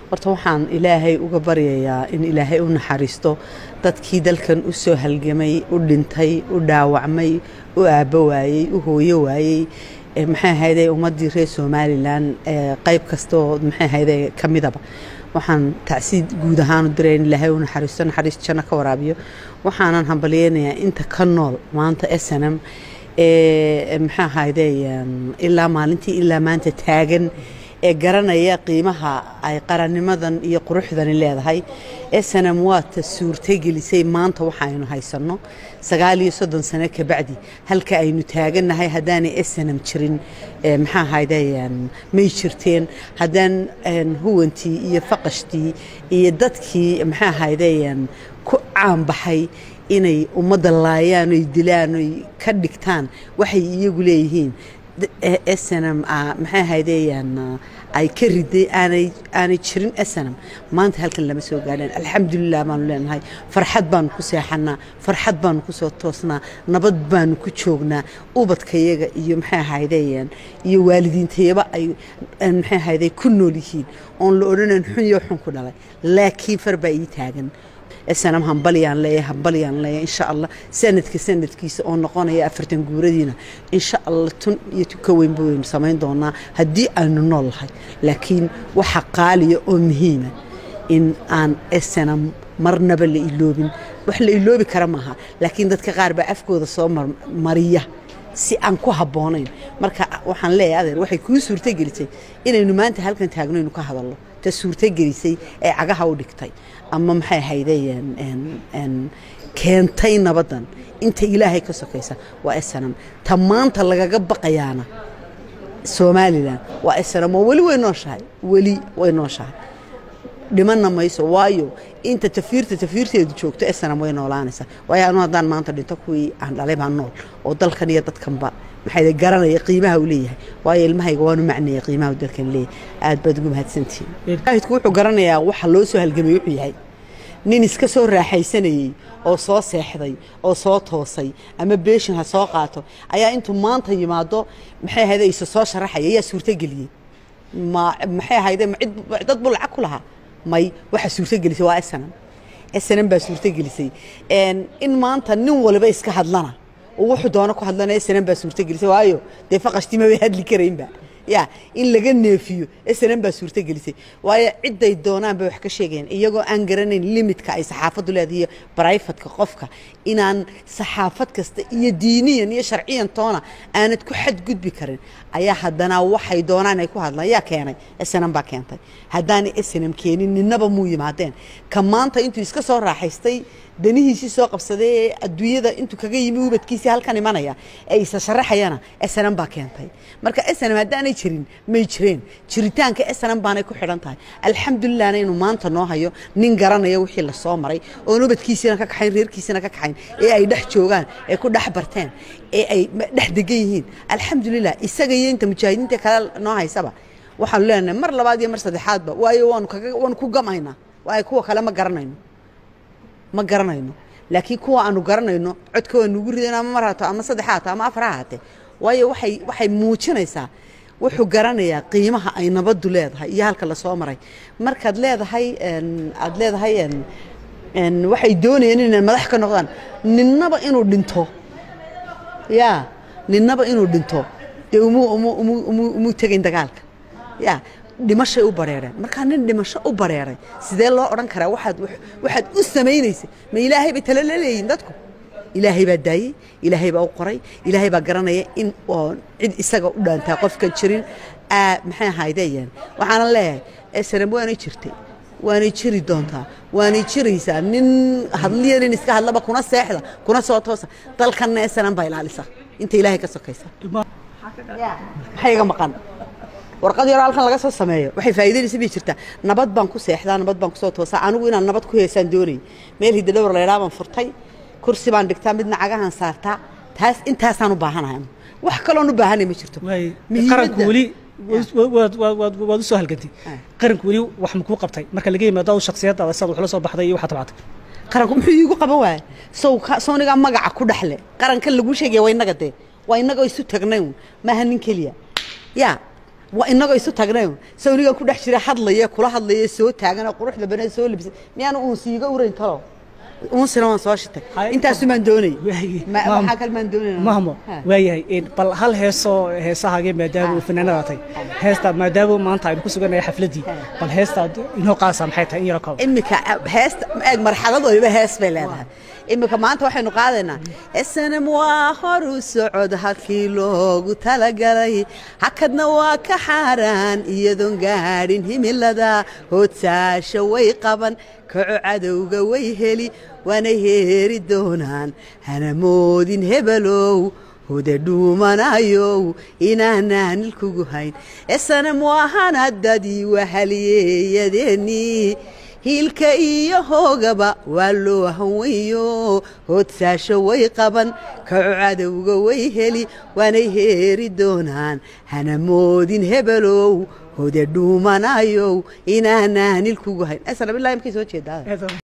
horta waxaan ilaahay uga baryayaa in ilaahay u naxariisto dadkii dalkan u soo halgamay u dhintay u dhaawacmay u aabbo waayey u hooyo waayey maxay ahayde ummaddii reer somalilan qayb kastaoo maxay ahayde ka midaba waxaan tacsiid guud ahaan u diray in ilaahay u naxariisto naxariis janno ka waraabiyo waxaanan hambalyeynayaa inta ka nool maanta snm maxaa ahayde ilaa maalintii ilaa maanta taagan ee garanaya qiimaha ay qarannimadan iyo quruxdani leedahay snm waata suurtagelisay maanta waxaaynu haysanno sagaal iyo soddon sano kabacdi halka aynu taagannahay haddaanay snm jirin maxaa ahayde may jirteen haddaan huwantii iyo faqashtii iyo dadkii maxaa ahayde ku caanbaxay inay ummadda laayaan oy dilaan oy ka dhigtaan waxay iyagu leeyihiin snm maxay ahaydeyaan ay ka riday aanay aanay jirin snm maanta halkan lama soo gaadhaan alxamdulilah baanu leenahay farxad baanu ku seexanaa farxad baanu ku soo toosnaa nabad baanu ku joognaa ubadkayaga iyo maxay ahaydeyaan iyo waalidiintayaba ay maxay ahayday ku nool yihiin oon la odhanayn xun iyo xun ku dhalay laakiin far baa ii taagan snam hambalyaan leeyahay hambalyaan leeyahay insha allah sanadka sanadkiisa oo noqonaya afartan guuradiina insha allah tun iyo tun ka weynba waynu samayn doonaa haddii aynu nool lahay laakiin waxa qaaliya oo muhiima in aan snam marnaba la iloobin wax la iloobi kara maaha laakiin dadka qaar baa afkooda soo mariya si aan ku habboonayn marka waxaan leeyahay adeer waxay kuu suurtogelisay inaynu maanta halkan taagnoynu ka hadalno ta suurtogelisay ee cagaha u dhigtay ama maxay ahaydeen keentay nabaddan inta ilaahay ka sokaysa waa snm ta maanta lagaga baqayaana somalilan waa snm oo weli way nooshahay weli way nooshahay dhimanna mayso waayo inta tafiirta tafiirteedu joogto snm way noolaanaysaa waayo anu haddaan maanta dhinto kuwii aan dhalay baa nool oo dalkan iyo dadkanba maxay garanaya qiimaha uu leeyahay waayo ilmahayga waanu macnaya qiimaha uu dalkan leeyahay aad baad ugu mahadsantihiin mujaahidku wuxuu garanayaa waxa loo soo halgamay wuxuu yahay nin iska soo raaxaysanayey oo soo seexday oo soo toosay ama beeshin ha soo qaato ayaa intuu maanta yimaado maxay ahayde isa soo sharaxaya ayaa suurtogeliyey ma maxay ahayde cid dad buu lacag ku lahaa may waxa suurtogelisay waa snm snm baa suurtogelisay in maanta nin waliba iska hadlana oo wuxuu doono ku hadlanaya snm baa suurtogelisay waayo dee faqashtima bay hadli karaynba ya in laga neefiyo snm baa suurtogelisay waayo cidday doonaan bay wax ka sheegayaan iyagoo aan garanayn limitka ay saxaafaddu leedahay iyo brifatka qofka inaan saxaafad kasta iyo diiniyan iyo sharciyan toona aanad ku xadgudbi karin ayaa haddana waxay doonaan ay ku hadlaan yaa keenay snm baa keentay haddaanay snm keenin ninaba muu yimaadeen ka maanta intuu iska soo raaxaystay danihiisii soo qabsaday ee adduunyada intuu kaga yimi ubadkiisii halkan imanaya ee isa sharaxayana snm baa keentay marka snm haddaanay jirin may jireen jiritaanka snm baanay ku xidhan tahay alxamdulilahna inuu maanta noo hayo nin garanaya wixii lasoo maray oon ubadkiisiina ka kaxayn reerkiisina ka kaxayn ee ay dhex joogaan ee ku dhex barteen ee ay dhex degan yihiin alxamdulilah isaga iyo inta mujaahidiinta kale noo haysaba waxaanu leenahay mar labaad iyo mar saddexaadba waayo waanu kaga waanu ku gamaynaa waayo kuwa kale ma garanayno ma garanayno laakiin kuwa aanu garanayno codka waa nugu ridan ama mar haato ama saddex haato ama afar ha haatee waayo waxay waxay muujinaysaa wuxuu garanayaa qiimaha ay nabaddu leedahay iyo halka lasoo maray markaad leedahay aad leedahay waxay doonayeen inay madax ka noqdaan ninnaba inuu dhinto ya ninnaba inuu dhinto dee umu umu umu umu umu tegayn dagaalka ya dhimashay u bareereen markaa nin dhimasho u bareeray sidee loo odhan karaa waxaad waxaad u samaynaysay ma ilaahay bay tala la leeyihin dadku ilaahay baa daayey ilaahay baa u qoray ilaahay baa garanaya in oo cid isaga u dhaantaa qofkan jirin maxay ahaydeen waxaana leeyahay snm waanay jirtay waanay jiri doontaa waanay jiraysaa nin hadliya nin iska hadlaba kuna seexda kuna soo toosa dalkanna snm baa ilaalisa inta ilaahay ka sokaysa maxay iga maqan warqad yaroo halkan laga soo sameeyo waxay faa'iidaynaysa bay jirtaa nabad baan ku seexdaa nabad baan kusoo toosaa anigu inaan nabad ku heesaan doonay meel hidadhowr laydhaa baan furtay kursi baan dhigtaa midna cagahan saartaa taas intaasaan u baahanahay wax kaloon u baahanay ma jirto qaranku weli waad u soo halgantay qaranku weli wax makuu qabtay marka laga yimaado aw shaksiyadaada sidaad wax la soo baxday iyo waxaad tabcatay qaranku muxuu iigu qaban waaya sow sownigaa magaca ku dhexle qarankan laguu sheegaya waa innaga dee waa innagoo isu tagnay un maaha nin keliya yaa waa inagoo isu tagnay sawnigan ku dhex jira hadlaya kula hadlaya soo taagana quruxda banaa soo labisa miyaana uun siiga urayn talo uunsina waan soo shitay Hay- intaasumaan doonay Waaye, Ma- maam- waxaa kale maan doonayna mahmo Ha. waayahay een, bal hal heesoo heesahaagee maadaama uu fanaanada tay heestaa maadaama maanta aynu ku sugannahay xafladdii bal heestaad inoo qaasa maxay tahay in yaro koob imika heesta eeg marxalad waliba hees bay leedahay imika maanta waxaynu qaadaynaa snm waa horu socod halkii loogu talagalay hakadna waa ka xaaraan iyadoon gaadhin himilada hoodsaasha way qaban kaco cadowga way heli waana heeri doonaan hana moodin hebelow huda dhuumanayow inaanaan ilkugu hayn esanam waahanadadii wahaliyeeyadeennii hiilka iyo hoogaba waa loo hanweyo hoodsaasho way qaban kaco cadowga way heli waanay heeri doonaan hana moodin hebelow huda dhuumanayow inaanaan ilkugu hayn esanam ilaa imkay soo jeedaa